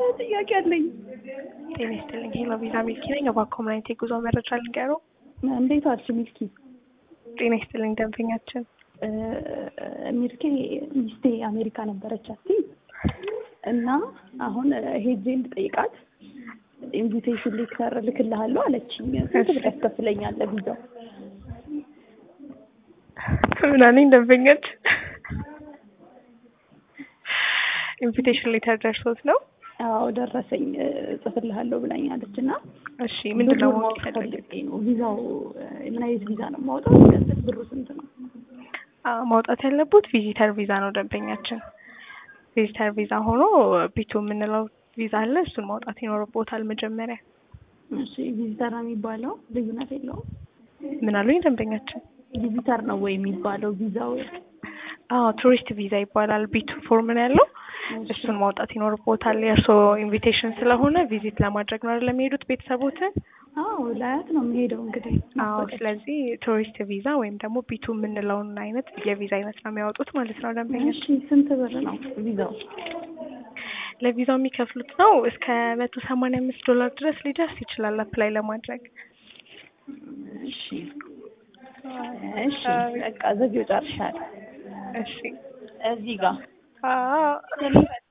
ጥያቄ አለኝ። ጤና ይስጥልኝ። ሄሎ ቪዛ ሚልኪ ነኝ። እባክዎ ምን አይነት የጉዞ መረጃ ልንገሩ? እንዴት ዋልሽ ሚልኪ? ጤና ይስጥልኝ ደንበኛችን። ሚልኪ ሚስቴ አሜሪካ ነበረች አቲ እና አሁን ሄጄ እንድጠይቃት ኢንቪቴሽን ሌተር ልክልሃለሁ አለችኝ። ስንት ብር ያስከፍለኛል ለቪዛው? ምን አለኝ ደንበኛችን? ኢንቪቴሽን ሌተር ደርሶት ነው? አዎ ደረሰኝ ጽፍልሃለሁ ብላኛለች እና እሺ ምንድን ነው ብሩን ማወቅ ማወቅ የፈለጉት? ፈልጌ ነው። ቪዛው ምን አይነት ቪዛ ነው የማውጣው? ገንዘብ ብሩ ስንት ነው? አዎ ማውጣት ያለቡት ቪዚተር ቪዛ ነው ደንበኛችን። ቪዚተር ቪዛ ሆኖ ቢቱ የምንለው ቪዛ አለ። እሱን ማውጣት ይኖርቦታል መጀመሪያ። እሺ ቪዚተር ነው የሚባለው? ልዩነት የለውም? ምን አሉኝ ደንበኛችን? ቪዚተር ነው ወይ የሚባለው ቪዛው? አዎ ቱሪስት ቪዛ ይባላል። ቢቱ ፎርም ነው ያለው። እሱን ማውጣት ይኖርቦታል። የእርስዎ ኢንቪቴሽን ስለሆነ ቪዚት ለማድረግ ነው አይደል የሚሄዱት ቤተሰቦትን? አዎ ላያት ነው የምሄደው እንግዲህ። አዎ ስለዚህ ቱሪስት ቪዛ ወይም ደግሞ ቢቱ የምንለውን አይነት የቪዛ አይነት ነው የሚያወጡት ማለት ነው ደንበኛችን። እሺ ስንት ብር ነው ቪዛው? ለቪዛው የሚከፍሉት ነው እስከ መቶ ሰማንያ አምስት ዶላር ድረስ ሊደርስ ይችላል አፕላይ ለማድረግ። እሺ እሺ በቃ ዘጊው ጨርሻለሁ። እሺ እዚህ ጋር አዎ